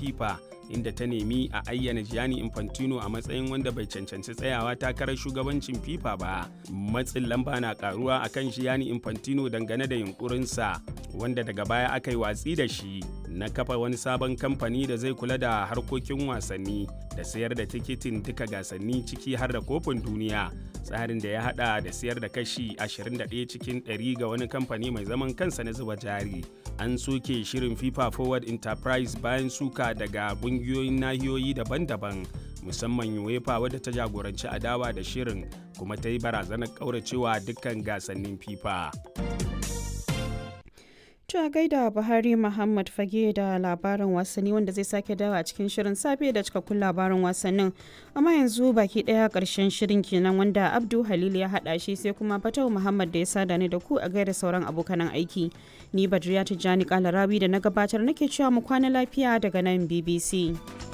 FIFA inda ta nemi a ayyana Gianni Infantino a matsayin wanda bai cancanci tsayawa takarar shugabancin FIFA ba. Matsin lamba na karuwa akan Gianni Infantino dangane da yunkurinsa wanda daga baya aka yi watsi da shi na kafa wani sabon kamfani da zai kula da harkokin wasanni da sayar da tikitin duka gasanni ciki har da kofin duniya tsarin da ya hada da sayar da kashi 21 cikin 100 ga wani kamfani mai zaman kansa na zuba jari an soke shirin fifa forward enterprise bayan suka daga kungiyoyin nahiyoyi daban-daban musamman uefa wadda ta jagoranci adawa da shirin kuma ta yi barazanar kauracewa dukkan gasannin fifa a gaida Buhari Muhammad Fage da labarin wasanni wanda zai sake dawa a cikin shirin safe da cikakkun labarin wasannin. Amma yanzu baki daya karshen shirin kenan wanda Abdu Halil ya hada shi sai kuma Fatau Muhammad da ya sada ni da ku a gaida sauran abokanan aiki. Ni Badriya Tijjani Kalarawi da na gabatar nake cewa mu kwana lafiya daga nan BBC.